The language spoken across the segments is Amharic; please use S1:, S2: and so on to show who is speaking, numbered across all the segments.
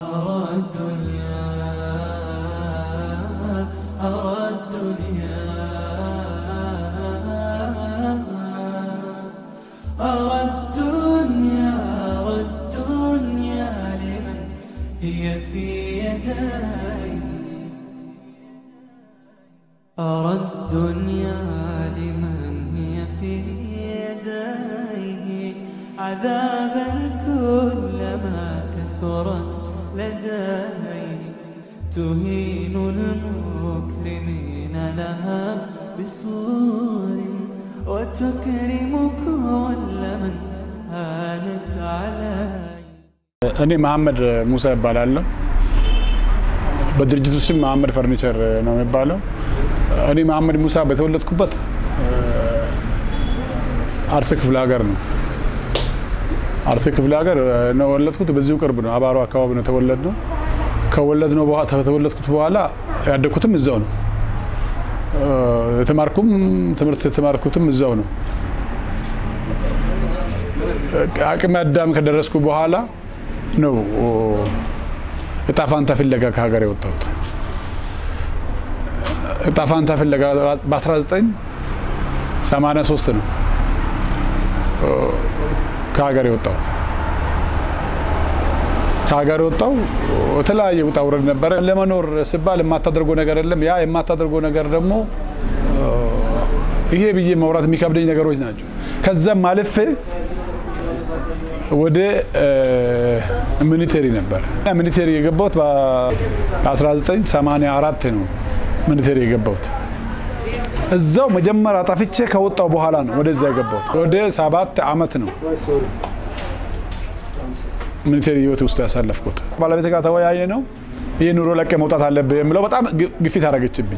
S1: أرى الدنيا أرى الدنيا أرى الدنيا أرى الدنيا لمن هي في يدي أرى الدنيا لمن هي في يديه عذابا كلما كثرت لديه تهين المكرمين لها بصور وتكرم كل من هانت عليه
S2: እኔ መሐመድ ሙሳ ይባላለሁ። በድርጅቱ ስም መሐመድ ፈርኒቸር ነው የሚባለው። እኔ መሐመድ ሙሳ በተወለድኩበት አርሲ ክፍለ ሀገር ነው። አርሲ ክፍለ ሀገር ነው የወለድኩት። በዚሁ ቅርብ ነው፣ አባሮ አካባቢ ነው የተወለድነው። ከወለድነው በኋላ ከተወለድኩት በኋላ ያደግኩትም እዛው ነው። የተማርኩም ትምህርት የተማርኩትም እዛው ነው። አቅመ አዳም ከደረስኩ በኋላ ነው እጣ ፋንታ ፍለጋ ከሀገር የወጣሁት። እጣ ፋንታ ፍለጋ በ1983 ነው ከሀገር የወጣሁት። ከሀገር የወጣው የተለያየ ውጣ ውረድ ነበረ። ለመኖር ሲባል የማታደርገው ነገር የለም። ያ የማታደርገው ነገር ደግሞ ይሄ ብዬ ማውራት የሚከብደኝ ነገሮች ናቸው። ከዛም አልፌ ወደ ሚኒቴሪ ነበር። ሚኒቴሪ የገባሁት በ1984 ነው ሚኒቴሪ የገባሁት። እዛው መጀመሪያ ጠፍቼ ከወጣው በኋላ ነው ወደዛ የገባሁት። ወደ ሰባት አመት ነው ሚኒቴሪ ህይወት ውስጥ ያሳለፍኩት። ባለቤት ጋር ተወያየ ነው ይህ ኑሮ ለቀ መውጣት አለብህ የምለው በጣም ግፊት አደረገችብኝ።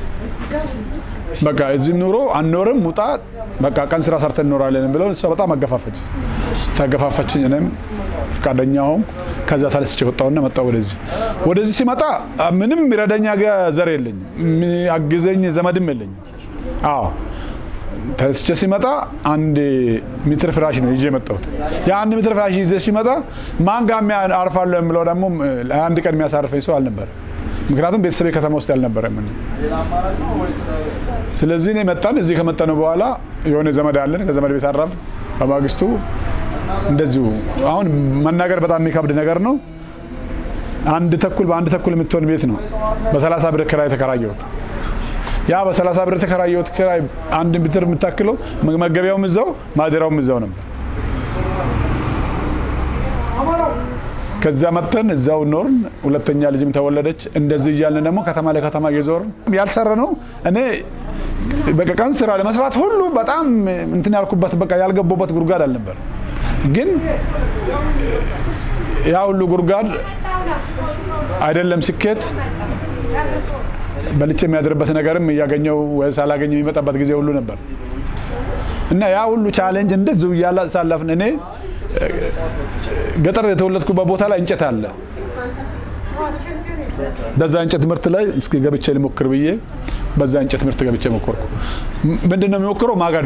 S2: በቃ እዚህም ኑሮ አንኖርም ውጣ፣ በቃ ቀን ስራ ሰርተን እንኖራለን ብለው እሷ በጣም አገፋፈች። ስታገፋፈችኝ እኔም ፈቃደኛ ሆንኩ። ከዛ ተነስቼ ወጣሁና መጣሁ ወደዚህ። ወደዚህ ሲመጣ ምንም የሚረዳኝ ዘር የለኝም፣ የሚያግዘኝ ዘመድም የለኝም። አዎ ተነስቼ ሲመጣ አንድ ሜትር ፍራሽ ነው ይዤ የመጣሁት። የአንድ ሜትር ፍራሽ ይዤ ሲመጣ ማን ጋር አርፋለሁ የምለው ደግሞ አንድ ቀን የሚያሳርፈኝ ሰው አልነበረም። ምክንያቱም ቤተሰቤ ከተማ ውስጥ አልነበረም። ስለዚህ እኔ መጣን። እዚህ ከመጣን በኋላ የሆነ ዘመድ አለን። ከዘመድ ቤት አራፍ በማግስቱ እንደዚሁ አሁን መናገር በጣም የሚከብድ ነገር ነው። አንድ ተኩል በአንድ ተኩል የምትሆን ቤት ነው በሰላሳ ብር ክራይ የተከራየሁት። ያ በሰላሳ ብር የተከራየሁት ክራይ አንድ ሜትር የምታክለው መገቢያውም እዛው ማደሪያውም እዛው ነበር። ከዛ መጥተን እዛው ኖርን። ሁለተኛ ልጅም ተወለደች። እንደዚህ እያልን ደግሞ ከተማ ለከተማ እየዞርን ያልሰራ ነው እኔ በቃ ቀን ስራ ለመስራት ሁሉ በጣም እንትን ያልኩበት በቃ ያልገባበት ጉድጓድ አልነበር። ግን ያ ሁሉ ጉድጓድ አይደለም ስኬት በልቼ የሚያድርበት ነገርም እያገኘው ወይ ሳላገኝ የሚመጣበት ጊዜ ሁሉ ነበር እና ያ ሁሉ ቻሌንጅ እንደዚሁ እያሳለፍን እኔ ገጠር የተወለድኩበት ቦታ ላይ እንጨት አለ። በዛ እንጨት ምርት ላይ እስኪ ገብቼ ልሞክር ብዬ በዛ እንጨት ምርት ገብቼ ሞከርኩ። ምንድን ነው የሚሞክረው? ማገዶ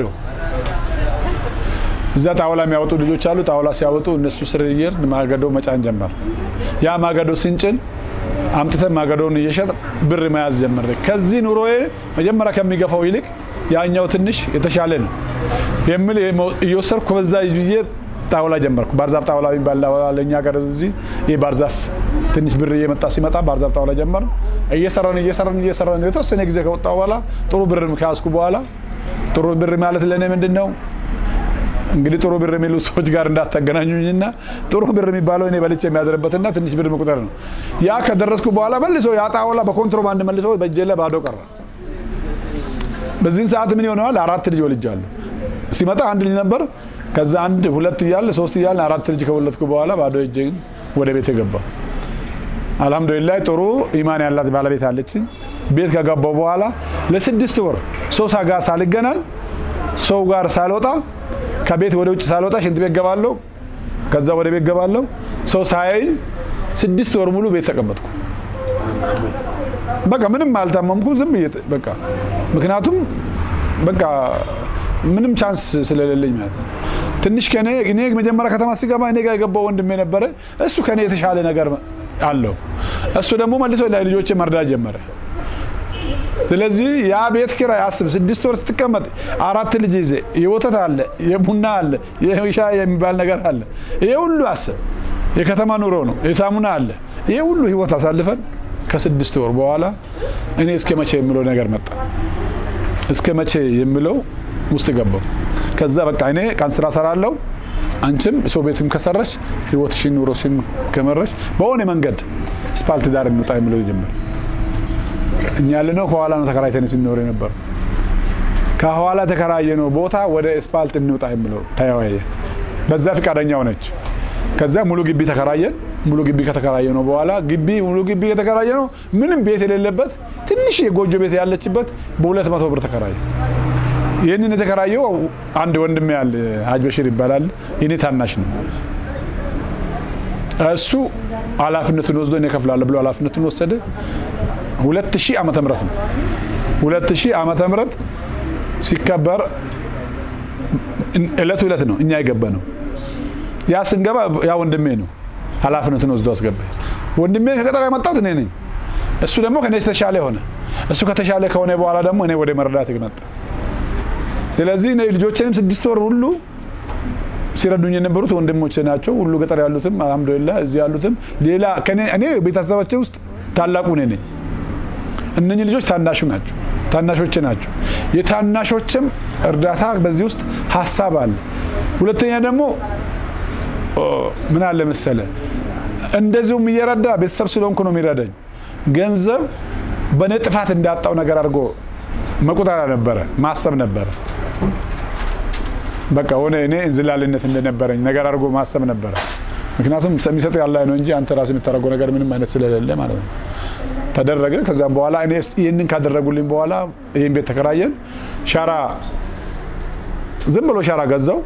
S2: እዛ ጣውላ የሚያወጡ ልጆች አሉ። ጣውላ ሲያወጡ እነሱ ስር እየሄድን ማገዶ መጫን ጀመር። ያ ማገዶ ስንጭን አምጥተን ማገዶውን እየሸጥ ብር መያዝ ጀመረ። ከዚህ ኑሮዬ መጀመሪያ ከሚገፋው ይልቅ ያኛው ትንሽ የተሻለ ነው የሚል እየወሰድኩ በዛ ብዬ ጣውላ ጀመርኩ። ባርዛፍ ጣውላ የሚባል ለእኛ ሀገር እዚህ ይህ ባርዛፍ ትንሽ ብር እየመጣ ሲመጣ ባርዛፍ ጣውላ ጀመር። እየሰራን እየሰራን እየሰራን የተወሰነ ጊዜ ከወጣ በኋላ ጥሩ ብር ከያዝኩ በኋላ ጥሩ ብር ማለት ለእኔ ምንድን ነው እንግዲህ ጥሩ ብር የሚሉ ሰዎች ጋር እንዳታገናኙኝና ጥሩ ብር የሚባለው እኔ በልቼ የሚያድርበትና ትንሽ ብር መቁጠር ነው። ያ ከደረስኩ በኋላ መልሶ ያ ጣውላ በኮንትሮባንድ መልሶ በእጄ ላይ ባዶ ቀረ። በዚህ ሰዓት ምን ይሆነዋል? አራት ልጅ ወልጃለሁ። ሲመጣ አንድ ልጅ ነበር። ከዛ አንድ ሁለት እያለ ሶስት እያለ አራት ልጅ ከወለድኩ በኋላ ባዶ እጄ ወደ ቤት የገባው አልሐምዱሊላህ ጥሩ ኢማን ያላት ባለቤት አለችኝ። ቤት ከገባው በኋላ ለስድስት ወር ሰው ጋር ሳልገናኝ ሰው ጋር ሳልወጣ ከቤት ወደ ውጭ ሳልወጣ ሽንት ቤት ገባለሁ። ከዛ ወደ ቤት ገባለሁ። ሰው ሳያይ ስድስት ወር ሙሉ ቤት ተቀመጥኩ። በቃ ምንም አልታመምኩ። ዝም ብዬ በቃ ምክንያቱም በቃ ምንም ቻንስ ስለሌለኝ ማለት ነው። ትንሽ ከኔ እኔ መጀመሪያ ከተማ ሲገባ እኔ ጋር የገባው ወንድሜ ነበረ። እሱ ከኔ የተሻለ ነገር አለው። እሱ ደግሞ መልሶ ልጆች መርዳት ጀመረ። ስለዚህ ያ ቤት ኪራይ አስብ፣ ስድስት ወር ስትቀመጥ አራት ልጅ ይዘህ የወተት አለ፣ የቡና አለ፣ የሻይ የሚባል ነገር አለ። ይሄ ሁሉ አስብ፣ የከተማ ኑሮ ነው፣ የሳሙና አለ። ይሄ ሁሉ ህይወት አሳልፈን ከስድስት ወር በኋላ እኔ እስከ መቼ የሚለው ነገር መጣ። እስከ መቼ የሚለው ውስጥ ገባው። ከዛ በቃ እኔ ቀን ስራ ሰራለሁ፣ አንቺም ሰው ቤትም ከሰረሽ ህይወትሽን ኑሮሽን ከመረሽ በሆነ መንገድ ስፓልት ዳር እንውጣ የሚለው ጀመር። እኛ ያለነው ከኋላ ነው ተከራይተን ስንኖር የነበር ከኋላ ተከራየነው ቦታ ወደ ስፓልት እንውጣ የሚለው ተወያየ። በዛ ፈቃደኛ ሆነች። ከዛ ሙሉ ግቢ ተከራየን። ሙሉ ግቢ ከተከራየ ነው በኋላ ግቢ ሙሉ ግቢ ከተከራየ ነው ምንም ቤት የሌለበት ትንሽ የጎጆ ቤት ያለችበት በሁለት መቶ ብር ተከራየ። ይህንን የተከራየው አንድ ወንድሜ ያለ ሀጅ በሽር ይባላል። የኔ ታናሽ ነው። እሱ ኃላፊነቱን ወስዶ እኔ እከፍላለሁ ብሎ ኃላፊነቱን ወሰደ። ሁለት ሺህ ዓመተ ምህረት ነው። ሁለት ሺህ ዓመተ ምህረት ሲከበር እለት እለት ነው እኛ የገባ ነው። ያ ስንገባ ያ ወንድሜ ነው ኃላፊነቱን ወስዶ አስገባ። ወንድሜ ከገጠር የመጣሁት እኔ ነኝ። እሱ ደግሞ ከኔ የተሻለ ሆነ። እሱ ከተሻለ ከሆነ በኋላ ደግሞ እኔ ወደ መረዳት መጣ። ስለዚህ እኔ ልጆችንም ስድስት ወር ሁሉ ሲረዱኝ የነበሩት ወንድሞቼ ናቸው። ሁሉ ገጠር ያሉትም አልሐምዱሊላህ፣ እዚህ ያሉትም ሌላ እኔ ቤተሰባችን ውስጥ ታላቁ እኔ ነኝ። እነኚህ ልጆች ታናሹ ናቸው፣ ታናሾቼ ናቸው። የታናሾችም እርዳታ በዚህ ውስጥ ሀሳብ አለ። ሁለተኛ ደግሞ ምን አለ መሰለ እንደዚሁም እየረዳ ቤተሰብ ስለሆንኩ ነው የሚረዳኝ። ገንዘብ በእኔ ጥፋት እንዳጣው ነገር አድርጎ መቁጠር ነበረ ማሰብ ነበረ። በቃ ሆነ እኔ እንዝላልነት እንደነበረኝ ነገር አድርጎ ማሰብ ነበረ። ምክንያቱም የሚሰጥ ያለ ነው እንጂ አንተ ራስህ የምታደርገው ነገር ምንም አይነት ስለሌለ ማለት ነው። ተደረገ። ከዛም በኋላ እኔ ይህንን ካደረጉልኝ በኋላ ይህን ቤት ተከራየን። ሻራ ዝም ብሎ ሻራ ገዛው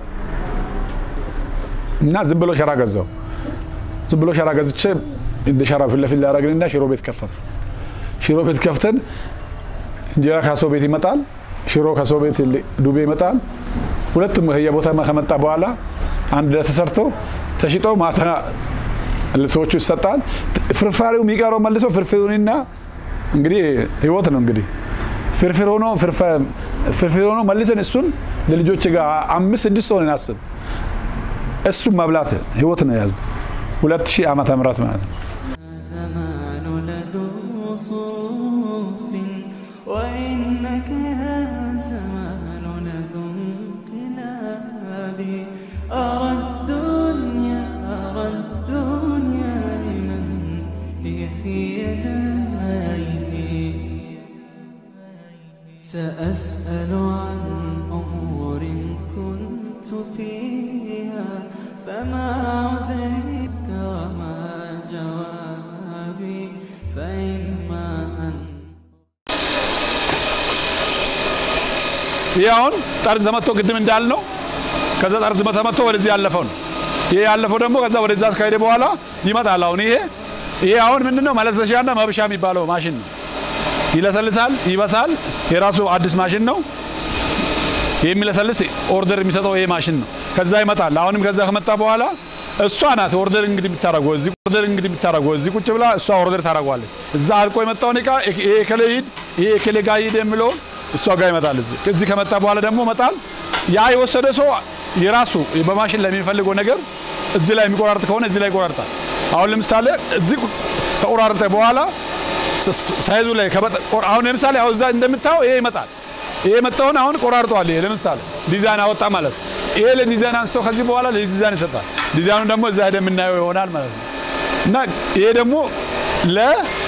S2: እና ዝም ብሎ ሸራ ገዛው። ዝም ብሎ ሸራ ገዝቼ እንደ ሸራ ፊት ለፊት ላደረግንና ሽሮ ቤት ከፈት ሽሮ ቤት ከፍተን እንጀራ ከሰው ቤት ይመጣል፣ ሽሮ ከሰው ቤት ዱቤ ይመጣል። ሁለቱም ከየቦታ ከመጣ በኋላ አንድ ላይ ተሰርቶ ተሽጦ ማታ ለሰዎቹ ይሰጣል። ፍርፋሪው የሚቀረው መልሶ ፍርፍሩንና እንግዲህ ህይወት ነው እንግዲህ ፍርፍር ሆኖ ፍርፍር ሆኖ መልሰን እሱን ለልጆች ጋር አምስት ስድስት ሆነን አስብ እሱም መብላት ህይወት ነው የያዝነው። ሁለት ሺህ ዓመተ ምህረት ማለት ነው።
S1: زمان لذو صروف وإنك يا زمان لذو انقلاب أرى الدنيا أرى الدنيا لمن هي في يديه سأسأل عن أمور كنت فيها فما عذرك وما جوابي فإما أن
S2: ይህ አሁን ጠርዝ ተመቶ ቅድም እንዳልነው ከዛ ጠርዝ ተመቶ ወደዚህ ያለፈው ነው። ይሄ ያለፈው ደግሞ ከዛ ወደዛ አስካሄደ በኋላ ይመጣል። አሁን ይሄ ይሄ አሁን ምንድነው መለሰሻና መብሻ የሚባለው ማሽን ነው። ይለሰልሳል፣ ይበሳል። የራሱ አዲስ ማሽን ነው። የሚለሰልስ ኦርደር የሚሰጠው ይሄ ማሽን ነው። ከዛ ይመጣል። አሁንም ከዛ ከመጣ በኋላ እሷ ናት ኦርደር እንግዲህ የምታደርገው እዚህ ኦርደር እንግዲህ የምታደርገው እዚህ ቁጭ ብላ እሷ ኦርደር ታደርገዋለች። እዛ አልቆ የመጣውን እቃ ይሄ ከሌ ሂድ፣ ይሄ ከሌ ጋር ሂድ የሚለውን እሷ ጋር ይመጣል። እዚህ እዚህ ከመጣ በኋላ ደግሞ መጣል ያ የወሰደ ሰው የራሱ በማሽን ላይ የሚፈልገው ነገር እዚህ ላይ የሚቆራርጥ ከሆነ እዚህ ላይ ይቆራርጣል። አሁን ለምሳሌ እዚህ ከቆራርጠ በኋላ ሳይዙ ላይ አሁን ለምሳሌ አሁን እዛ እንደምታየው ይሄ ይመጣል። ይሄ የመጣውን አሁን ቆራርጧል። ይሄ ለምሳሌ ዲዛይን አወጣ ማለት ነው። ይሄ ለዲዛይን አንስቶ ከዚህ በኋላ ለዲዛይን ይሰጣል። ዲዛይኑ ደግሞ እዛ ሄደ የምናየው ይሆናል ማለት ነው። እና ይሄ ደግሞ ለ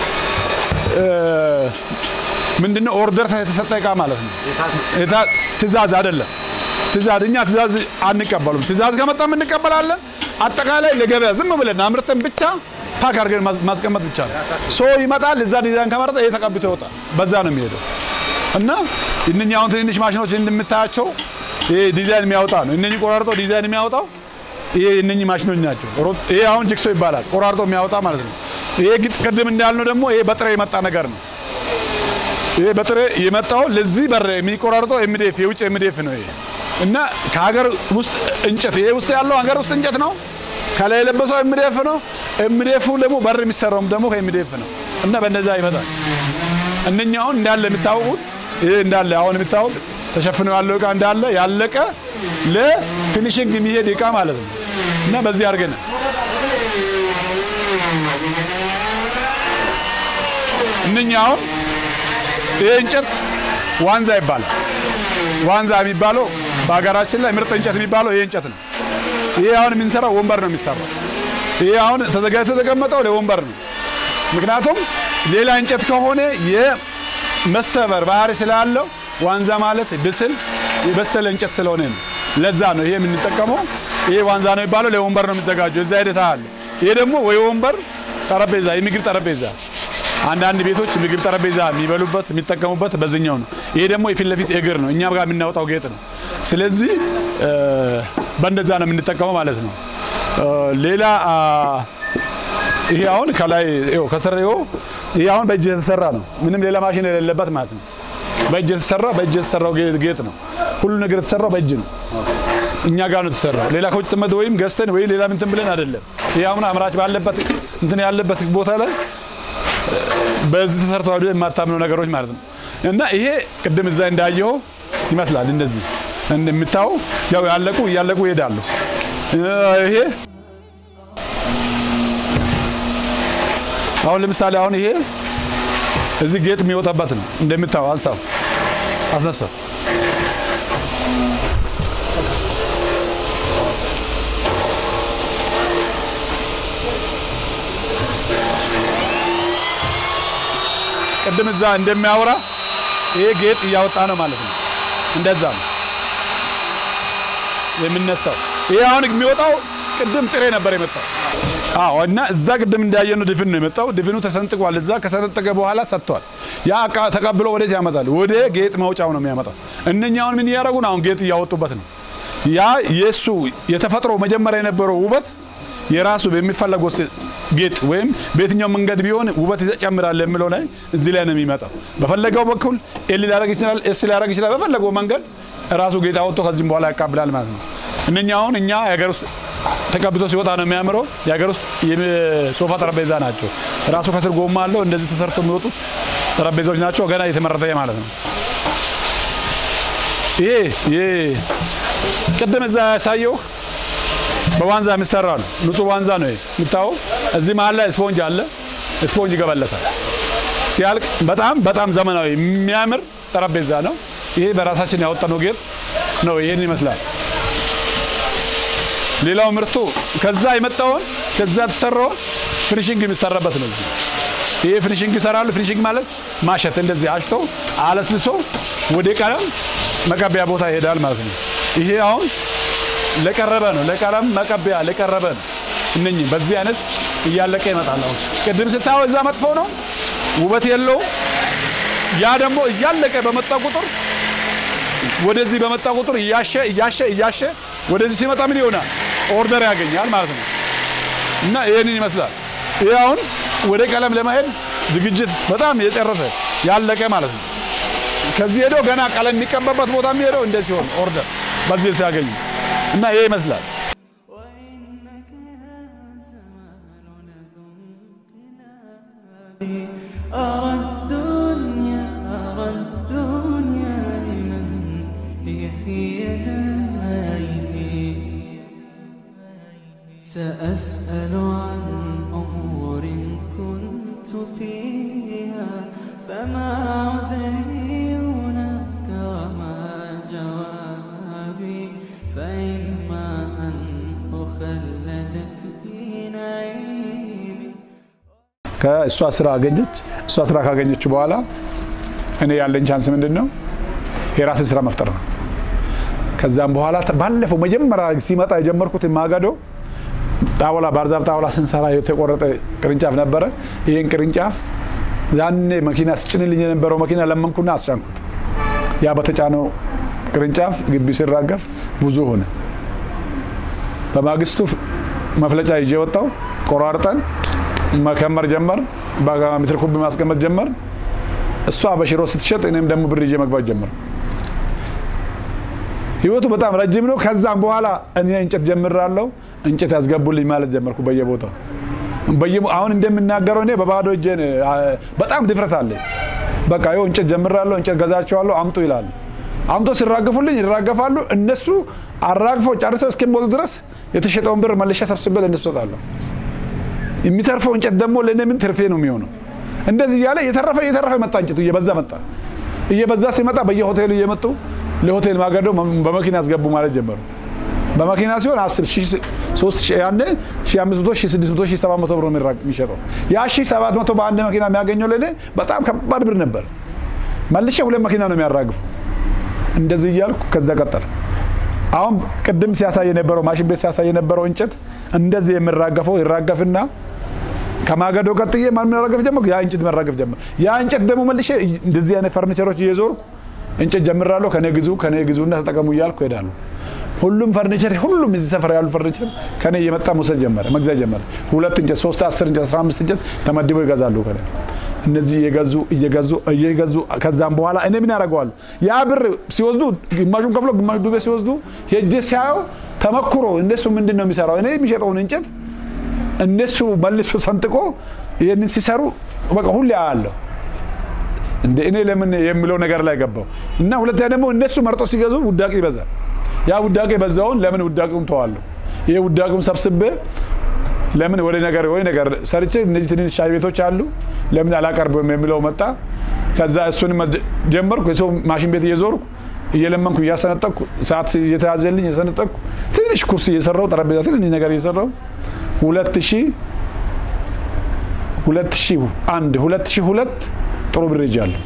S2: ምንድነው ኦርደር የተሰጠ እቃ ማለት ነው። ትእዛዝ አይደለም። ትእዛዝ እኛ ትእዛዝ አንቀበሉም። ትእዛዝ ከመጣም እንቀበላለን። አጠቃላይ ለገበያ ዝም ብለን አምርተን ብቻ ፓክ አድርገን ማስቀመጥ ብቻ ነው። ሶ ይመጣል። እዛ ዲዛይን ከመረጠ ይሄ ተቀብቶ ይወጣል። በዛ ነው የሚሄደው እና እነኛ አሁን ትንንሽ ማሽኖች እንደምታያቸው ይሄ ዲዛይን የሚያወጣ ነው። እነኚህ ቆራርጦ ዲዛይን የሚያወጣው ይሄ እነኚህ ማሽኖች ናቸው። ይሄ አሁን ጅክሶ ይባላል። ቆራርጦ የሚያወጣ ማለት ነው። ይሄ ቅድም እንዳልነው ደግሞ ይሄ በጥሬ የመጣ ነገር ነው። ይሄ በጥሬ የመጣው ለዚህ በር የሚቆራርጠው ኤምዲኤፍ የውጭ ኤምዲኤፍ ነው ይሄ እና ከሀገር ውስጥ እንጨት ይሄ ውስጥ ያለው ሀገር ውስጥ እንጨት ነው። ከላይ የለበሰው ኤምዲኤፍ ነው። ኤምዴፉ ደግሞ በር የሚሰራውም ደግሞ ከኤምዴፍ ነው እና በነዛ ይመጣል። እነኛ አሁን እንዳለ የምታወቁት ይሄ እንዳለ አሁን የምታወቅ ተሸፍኖ ያለው እቃ እንዳለ ያለቀ ለፊኒሽንግ የሚሄድ እቃ ማለት ነው እና በዚህ አድርገን እነኛ አሁን ይሄ እንጨት ዋንዛ ይባላል። ዋንዛ የሚባለው በሀገራችን ላይ ምርጥ እንጨት የሚባለው ይሄ እንጨት ነው። ይሄ አሁን የምንሰራው ወንበር ነው የሚሰራው። ይሄ አሁን ተዘጋጅቶ የተቀመጠው ለወንበር ነው። ምክንያቱም ሌላ እንጨት ከሆነ የመሰበር ባህሪ ስላለው ዋንዛ ማለት ብስል የበሰለ እንጨት ስለሆነ ነው። ለዛ ነው ይሄ የምንጠቀመው። ይሄ ዋንዛ ነው የሚባለው ለወንበር ነው የሚዘጋጀው። እዛ ሂደት አለ። ይሄ ደግሞ ወይ ወንበር ጠረጴዛ፣ የምግብ ጠረጴዛ አንዳንድ ቤቶች ምግብ ጠረጴዛ የሚበሉበት የሚጠቀሙበት በዚህኛው ነው። ይሄ ደግሞ የፊት ለፊት እግር ነው፣ እኛም ጋር የምናወጣው ጌጥ ነው። ስለዚህ በእንደዛ ነው የምንጠቀመው ማለት ነው። ሌላ ይሄ አሁን ከላይ ከስር ይሄ አሁን በእጅ የተሰራ ነው። ምንም ሌላ ማሽን የሌለበት ማለት ነው። በእጅ የተሰራ በእጅ የተሰራው ጌጥ ነው። ሁሉ ነገር የተሰራው በእጅ ነው። እኛ ጋር ነው የተሰራው። ሌላ ከውጭ ጥመት ወይም ገዝተን ወይ ሌላ እንትን ብለን አይደለም። ይሄ አሁን አምራች ባለበት እንትን ያለበት ቦታ ላይ በዚህ ተሰርተዋል የማታምነው ነገሮች ማለት ነው። እና ይሄ ቅድም እዛ እንዳየኸው ይመስላል እንደዚህ እንደምታየው ያው ያለቁ እያለቁ ይሄዳሉ። ይሄ አሁን ለምሳሌ አሁን ይሄ እዚህ ጌጥ የሚወጣበት ነው እንደምታየው። አንሳው አስነሳው። ቅድም እዛ እንደሚያወራ ይሄ ጌጥ እያወጣ ነው ማለት ነው። እንደዛ ነው የምነሳው። ይሄ አሁን የሚወጣው ቅድም ጥሬ ነበር የመጣው። አዎ እና እዛ ቅድም እንዳየነው ድፍን ነው የመጣው። ድፍኑ ተሰንጥቋል። እዛ ከሰነጠቀ በኋላ ሰጥቷል። ያ እቃ ተቀብሎ ወዴት ያመጣል? ወደ ጌጥ መውጫው ነው የሚያመጣው። እነኛውን ምን እያደረጉ ነው? አሁን ጌጥ እያወጡበት ነው። ያ የእሱ የተፈጥሮ መጀመሪያ የነበረው ውበት የራሱ በሚፈለገው ጌጥ ወይም በየትኛው መንገድ ቢሆን ውበት ይጨምራል የሚለው ላይ እዚህ ላይ ነው የሚመጣው። በፈለገው በኩል ኤል ሊያደርግ ይችላል፣ ኤስ ሊያደርግ ይችላል። በፈለገው መንገድ ራሱ ጌጥ አወጥቶ ከዚህም በኋላ ያቃብላል ማለት ነው። እነኛ አሁን እኛ የሀገር ውስጥ ተቀብቶ ሲወጣ ነው የሚያምረው። የሀገር ውስጥ የሶፋ ጠረጴዛ ናቸው። ራሱ ከስር ጎማ አለው። እንደዚህ ተሰርቶ የሚወጡት ጠረጴዛዎች ናቸው። ገና የተመረተ ማለት ነው። ይሄ ይሄ ቅድም እዛ ያሳየው በዋንዛ የሚሰራ ነው። ንጹህ ዋንዛ ነው የምታየው። እዚህ መሀል ላይ ስፖንጅ አለ። ስፖንጅ ይገባለታል። ሲያልቅ በጣም በጣም ዘመናዊ የሚያምር ጠረጴዛ ነው። ይሄ በራሳችን ያወጣነው ጌጥ ነው። ይሄን ይመስላል። ሌላው ምርቱ ከዛ የመጣውን ከዛ ተሰራውን ፊኒሽንግ የሚሰራበት ነው። ይሄ ፊኒሽንግ ይሰራሉ። ፊኒሽንግ ማለት ማሸት፣ እንደዚህ አሽቶ አለስልሶ ወደ ቀለም መቀቢያ ቦታ ይሄዳል ማለት ነው። ይሄ አሁን ለቀረበ ነው። ለቀለም መቀቢያ ለቀረበ ነው። እነኚህ በዚህ አይነት እያለቀ ይመጣል። አሁን ቅድም ስታየው እዛ መጥፎ ነው፣ ውበት የለውም። ያ ደግሞ እያለቀ በመጣ ቁጥር ወደዚህ በመጣ ቁጥር እያሸ እያሸ እያሸ ወደዚህ ሲመጣ ምን ይሆናል? ኦርደር ያገኛል ማለት ነው። እና ይህንን ይመስላል። ይህ አሁን ወደ ቀለም ለመሄድ ዝግጅት በጣም የጨረሰ ያለቀ ማለት ነው። ከዚህ ሄዶ ገና ቀለም የሚቀባበት ቦታ የሚሄደው እንደ ሲሆን ኦርደር በዚህ ሲያገኙ እና ይሄ ይመስላል።
S1: وإنك يا زمان ذو انقلاب أرى الدنيا أرى الدنيا لمن هي في يديه سأسأل عن أمور كنت فيها فما عذري هناك وما جوابي فإما أن أخلدك في نعيمي
S2: ከእሷ ስራ አገኘች። እሷ ስራ ካገኘች በኋላ እኔ ያለኝ ቻንስ ምንድን ነው? የራስን ስራ መፍጠር ነው። ከዛም በኋላ ባለፈው መጀመሪያ ሲመጣ የጀመርኩት ማገዶ ጣውላ ባህርዛፍ ጣውላ ስንሰራ የተቆረጠ ቅርንጫፍ ነበረ። ይህን ቅርንጫፍ ያኔ መኪና ስጭንልኝ የነበረው መኪና ለመንኩና አስጫንኩት። ያ በተጫነው ቅርንጫፍ ግቢ ሲራገፍ ብዙ ሆነ። በማግስቱ መፍለጫ ይዤ ወጣው። ቆራርጠን መከመር ጀመር። በሜትር ኩብ ማስቀመጥ ጀመር። እሷ በሽሮ ስትሸጥ እኔም ደግሞ ብር ይዤ መግባት ጀመር። ህይወቱ በጣም ረጅም ነው። ከዛም በኋላ እኔ እንጨት ጀምራለሁ። እንጨት ያስገቡልኝ ማለት ጀመርኩ በየቦታው በየ- አሁን እንደምናገረው እኔ በባዶ እጄ በጣም ድፍረት አለኝ። በቃ ይኸው እንጨት ጀምራለሁ፣ እንጨት ገዛቸዋለሁ፣ አምጡ ይላሉ። አምጦ ሲራገፉልኝ ይራገፋሉ። እነሱ አራግፈው ጨርሰው እስኪሞሉ ድረስ የተሸጠውን ብር መልሼ ሰብስቤ ለእነሱ እሰጣለሁ። የሚተርፈው እንጨት ደግሞ ለእኔ ምን ትርፌ ነው የሚሆነው? እንደዚህ እያለ እየተረፈ እየተረፈ መጣ፣ እንጨቱ እየበዛ መጣ። እየበዛ ሲመጣ በየሆቴሉ እየመጡ ለሆቴል ማገዶ በመኪና ያስገቡ ማለት ጀመሩ። በመኪና ሲሆን አስብ ሶስት ያኔ ሺህ አምስት መቶ ሺህ ስድስት መቶ ሺህ ሰባት መቶ ብር ነው የሚራ- የሚሸጠው። ያ ሺህ ሰባት መቶ በአንድ መኪና የሚያገኘው ለእኔ በጣም ከባድ ብር ነበር። መልሼ ሁለት መኪና ነው የሚያራግፈው። እንደዚህ እያልኩ ከዛ ቀጠለ። አሁን ቅድም ሲያሳይ የነበረው ማሽን ቤት ሲያሳይ የነበረው እንጨት እንደዚህ የሚራገፈው ይራገፍና ከማገዶ ቀጥዬ ማን መራገፍ ጀመርኩ? ያ እንጨት መራገፍ ጀመር። ያ እንጨት ደግሞ መልሼ እንደዚህ አይነት ፈርኒቸሮች እየዞርኩ እንጨት ጀምራለሁ። ከኔ ግዙ ከኔ ግዙና ተጠቀሙ እያልኩ ሄዳለሁ። ሁሉም ፈርኒቸር ሁሉም እዚህ ሰፈር ያሉ ፈርኒቸር ከኔ እየመጣ መውሰድ ጀመረ፣ መግዛት ጀመረ። ሁለት እንጨት፣ ሶስት፣ አስር እንጨት፣ አስራ አምስት እንጨት ተመድበው ይገዛሉ ከኔ እነዚህ እየገዙ እየገዙ እየገዙ ከዛም በኋላ እኔ ምን ያደርገዋሉ? ያ ብር ሲወስዱ ግማሹን ከፍሎ ግማሹ ዱቤ ሲወስዱ ሄጄ ሲያየው ተመክሮ እነሱ ምንድን ነው የሚሰራው? እኔ የሚሸጠውን እንጨት እነሱ መልሶ ሰንጥቆ ይህንን ሲሰሩ በቃ ሁሌ አያለሁ። እንደ እኔ ለምን የሚለው ነገር ላይ ገባው እና ሁለተኛ ደግሞ እነሱ መርጦ ሲገዙ ውዳቂ ይበዛል። ያ ውዳቂ በዛውን ለምን ውዳቂውን ተዋለሁ? ይሄ ውዳቂውን ሰብስቤ ለምን ወደ ነገር ወይ ነገር ሰርቼ እነዚህ ትንንሽ ሻይ ቤቶች አሉ ለምን አላቀርብም የሚለው መጣ። ከዛ እሱን ጀመርኩ። የሰው ማሽን ቤት እየዞርኩ እየለመንኩ እያሰነጠቅኩ ሰዓት እየተያዘልኝ እየሰነጠቅኩ ትንሽ ኩርሲ እየሰራው ጠረጴዛ ትንሽ ነገር እየሰራው ሁለት ሺህ ሁለት ሺህ አንድ ሁለት ሺህ ሁለት ጥሩ ብር ይዣለሁ።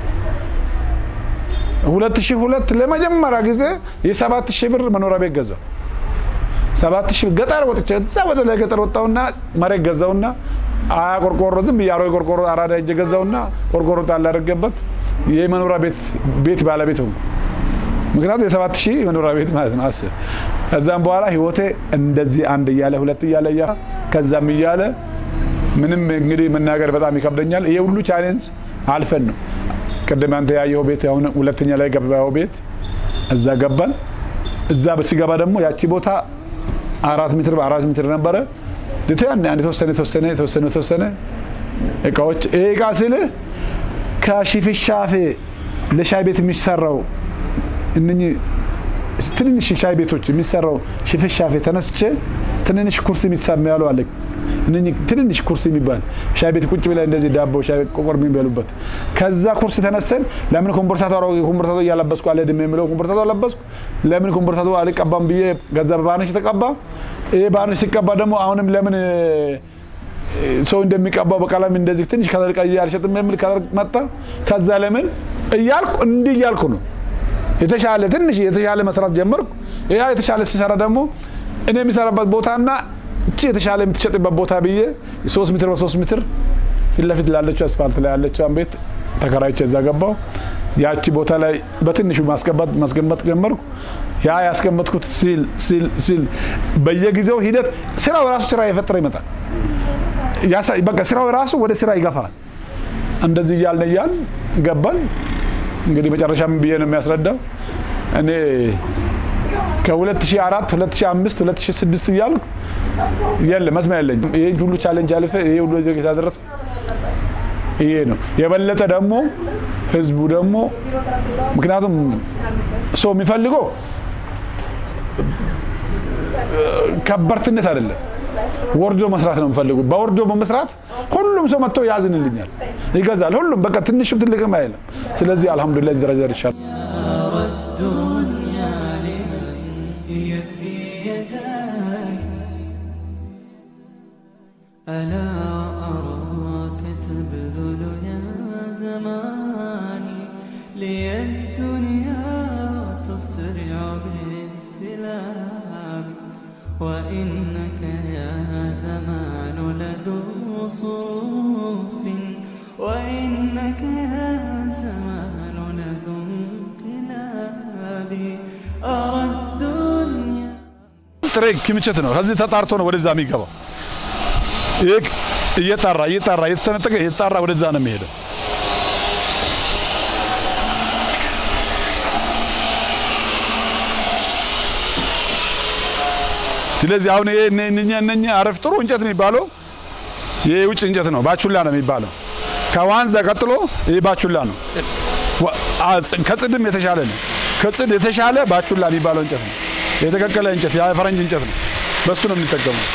S2: ሁለት ሺህ ሁለት ለመጀመሪያ ጊዜ የሰባት ሺህ ብር መኖሪያ ቤት ገዛው። ሰባት ሺህ ገጠር ወጥቼ እዛ ወደ ላይ ገጠር ወጣውና መሬት ገዛውና አያ ቆርቆሮ ዝም ብዬ አሮጌ ቆርቆሮ አራዳ ሄጄ ገዛውና ቆርቆሮ ጣል አደረገበት የመኖሪያ ቤት ቤት ባለቤት ሆንኩ። ምክንያቱም የሰባት ሺህ መኖሪያ ቤት ማለት ነው። አስብ። ከዛም በኋላ ህይወቴ እንደዚህ አንድ እያለ ሁለት እያለ እያ ከዛም እያለ ምንም እንግዲህ መናገር በጣም ይከብደኛል። ይሄ ሁሉ ቻሌንጅ አልፈን ነው ቅድም አንተ ያየው ቤት አሁን ሁለተኛ ላይ ገባው ቤት እዛ ገባን። እዛ ሲገባ ደግሞ ያቺ ቦታ አራት ሜትር በአራት ሜትር ነበረ። አንድ የተወሰነ የተወሰነ የተወሰነ የተወሰነ እቃዎች ይሄ እቃ ስልህ ከሽፍሻፌ ለሻይ ቤት የሚሰራው እነኚህ ትንንሽ ሻይ ቤቶች የሚሰራው ሽፍሻፌ ተነስቼ ትንንሽ ኩርሲ የሚሳም ያሉ አለ። እነኚህ ትንንሽ ኩርሲ የሚባል ሻይ ቤት ቁጭ ብለህ እንደዚህ ዳቦ ሻይ ቆቆር የሚበሉበት ከዛ ኩርሲ ተነስተን ለምን ኮምቦርሳቶ ኮምቦርሳቶ እያለበስኩ አልሄድም የሚለው ኮምቦርሳቶ አለበስኩ። ለምን ኮምቦርሳቶ አልቀባም ብዬ ገዛ በባነሽ ተቀባ። ይሄ ባነሽ ሲቀባ ደግሞ አሁንም ለምን ሰው እንደሚቀባው በቀለም እንደዚህ ትንሽ ከለር ቀይ አልሸጥም የሚል ከለር መጣ። ከዛ ለምን እያልኩ እንዲህ እያልኩ ነው የተሻለ ትንሽ የተሻለ መስራት ጀመርኩ። ያ የተሻለ ሲሰራ ደግሞ እኔ የሚሰራበት ቦታና እቺ የተሻለ የምትሸጥበት ቦታ ብዬ ሶስት ሜትር በሶስት ሜትር ፊት ለፊት ላለችው አስፋልት ላይ ያለችው ቤት ተከራይቼ እዛ ገባው። ያቺ ቦታ ላይ በትንሹ ማስገባት ማስገንባት ጀመርኩ። ያ ያስቀመጥኩት ሲል ሲል ሲል በየጊዜው ሂደት ስራው ራሱ ስራ የፈጠረ ይመጣል። በቃ ስራው ራሱ ወደ ስራ ይገፋል። እንደዚህ እያልን እያልን ገባን። እንግዲህ መጨረሻ ምን ብዬ ነው የሚያስረዳው? እኔ ከ2004 2005 2006 እያልኩ የለ መስሚያ የለኝም። ይሄ ሁሉ ቻሌንጅ አልፈ ይሄ ሁሉ የታደረሰ ይሄ ነው። የበለጠ ደግሞ ህዝቡ ደግሞ ምክንያቱም ሰው የሚፈልገው ከበርትነት አይደለም፣ ወርዶ መስራት ነው የሚፈልጉ። በወርዶ በመስራት ሁሉም ሰው መጥቶ ያዝንልኛል፣ ይገዛል። ሁሉም በቃ ትንሽም ትልቅም አይልም። ስለዚህ አልሐምዱሊላህ እዚህ ደረጃ ደርሻለሁ።
S1: الدنيا لمن هي في يداي ألا أراك تبذل يا زماني لي الدنيا تسرع باستلام وإنك يا زمان لذو صوف وإنك يا زمان لذو انقلاب أرى الدنيا
S2: ጥሬ ክምችት ነው። ከዚህ ተጣርቶ ነው ወደዛ የሚገባው። ይህ እየጣራ እየጣራ እየተሰነጠቀ እየተጣራ ወደዛ ነው የሚሄደው። ስለዚህ አሁን ይሄ እነኛ እነኛ አረፍ ጥሩ እንጨት የሚባለው ይህ የውጭ እንጨት ነው፣ ባቹላ ነው የሚባለው። ከዋንዛ ቀጥሎ ይህ ባቹላ ነው። ዋ- አ- ጽ- ከጽድም የተሻለ ነው። ከጽድ የተሻለ ባቹላ የሚባለው እንጨት ነው። የተቀቀለ እንጨት የፈረንጅ እንጨት ነው። በሱ ነው የምንጠቀመው።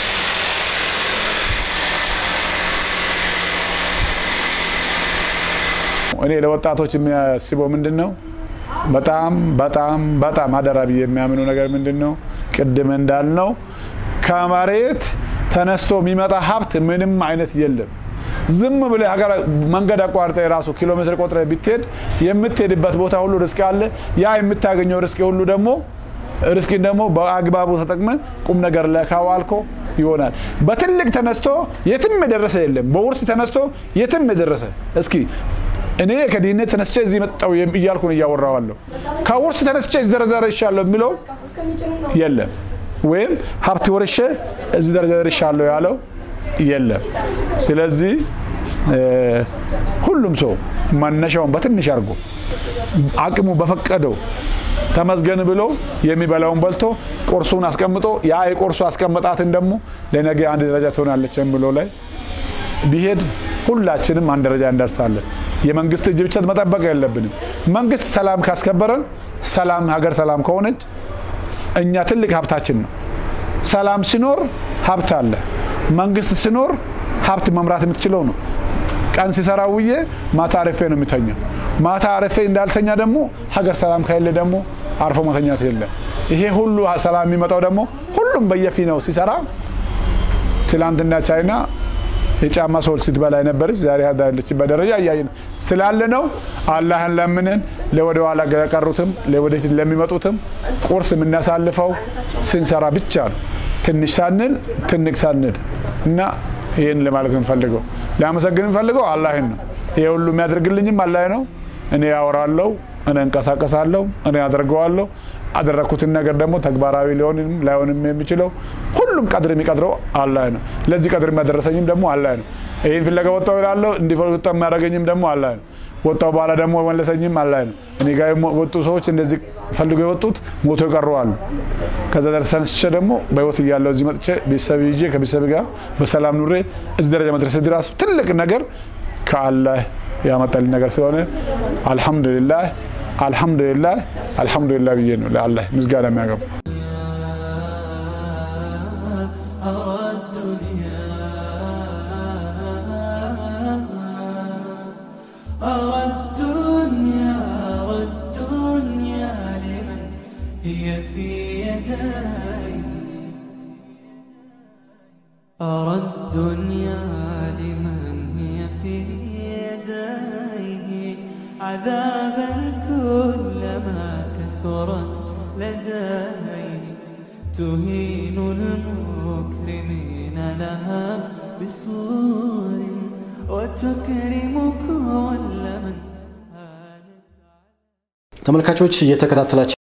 S2: እኔ ለወጣቶች የሚያስበው ምንድን ነው? በጣም በጣም በጣም አደራ ብዬ የሚያምኑ ነገር ምንድን ነው? ቅድም እንዳልነው ከመሬት ተነስቶ የሚመጣ ሀብት ምንም አይነት የለም። ዝም ብለህ ሀገር መንገድ አቋርጠ የራሱ ኪሎ ሜትር ቆጥረ ብትሄድ የምትሄድበት ቦታ ሁሉ ርስቅ አለ። ያ የምታገኘው ርስቅ ሁሉ ደግሞ ርስቅን ደግሞ በአግባቡ ተጠቅመ ቁም ነገር ላይ ካዋልኮ ይሆናል። በትልቅ ተነስቶ የትም የደረሰ የለም። በውርስ ተነስቶ የትም የደረሰ እስኪ እኔ ከድህነት ተነስቼ እዚህ መጣሁ እያልኩ ነው እያወራዋለሁ። ከውርስ ተነስቼ እዚህ ደረጃ ደርሻለሁ የሚለው የለም። ወይም ሀብት ወርሼ እዚህ ደረጃ ደርሻለሁ ያለው የለም። ስለዚህ ሁሉም ሰው መነሻውን በትንሽ አድርጎ አቅሙ በፈቀደው ተመስገን ብሎ የሚበላውን በልቶ ቁርሱን አስቀምጦ ያ የቁርሱ አስቀመጣትን ደግሞ ለነገ አንድ ደረጃ ትሆናለች የሚለው ላይ ቢሄድ ሁላችንም አንድ ደረጃ እንደርሳለን። የመንግስት እጅ ብቻ መጠበቅ የለብንም። መንግስት ሰላም ካስከበረን፣ ሰላም ሀገር ሰላም ከሆነች እኛ ትልቅ ሀብታችን ነው። ሰላም ሲኖር ሀብት አለ። መንግስት ሲኖር ሀብት መምራት የምትችለው ነው። ቀን ሲሰራ ውዬ ማታ አረፌ ነው የሚተኛው። ማታ አረፌ እንዳልተኛ ደግሞ ሀገር ሰላም ከሌለ ደግሞ አርፎ መተኛት የለም። ይሄ ሁሉ ሰላም የሚመጣው ደግሞ ሁሉም በየፊ ነው ሲሰራ ትላንትና ቻይና የጫማ ሶል ስትበላ የነበረች ዛሬ ያለችበት ደረጃ እያየን ስላለ ነው። አላህን ለምንን ለወደ ኋላ ለቀሩትም ለወደፊት ለሚመጡትም ቁርስ የምናሳልፈው ስንሰራ ብቻ ነው። ትንሽ ሳንል ትንቅ ሳንል እና ይህን ለማለት እንፈልገው ሊያመሰግን እንፈልገው አላህን ነው። ይሄ ሁሉ የሚያደርግልኝም አላህ ነው። እኔ ያወራለሁ፣ እኔ እንቀሳቀሳለሁ፣ እኔ አደርገዋለሁ። አደረግኩትን ነገር ደግሞ ተግባራዊ ሊሆንም ላይሆንም የሚችለው ሁሉም ቀድር የሚቀድረው አላህ ነው። ለዚህ ቀድር የሚያደረሰኝም ደግሞ አላህ ነው። ይህን ፍለጋ ወጣው ይላለሁ እንዲወጣ የሚያደርገኝም ደግሞ አላህ ነው። ወጣው በኋላ ደግሞ መለሰኝም አላህ ነው። እኔ ጋር የወጡ ሰዎች እንደዚህ ፈልገው የወጡት ሞቶ የቀሩ አሉ። ከዛ ተነስቼ ደግሞ በህይወት እያለሁ እዚህ መጥቼ ቤተሰብ ይዤ ከቤተሰብ ጋር በሰላም ኑሬ እዚህ ደረጃ መድረስ ራሱ ትልቅ ነገር ከአላህ ያመጣልኝ ነገር ስለሆነ አልሐምዱሊላህ አልሐምዱሊላህ አልሐምዱሊላህ ብዬ ነው ለአላህ ምስጋና የሚያገቡ
S1: أرى الدنيا أرى الدنيا أرى الدنيا لمن هي في يدي أرى الدنيا لمن هي في يديه عذابا كلما كثرت لديه تهين المكرمين لها بصور وتكرم كل من هانت
S3: ተመልካቾች እየተከታተላችሁ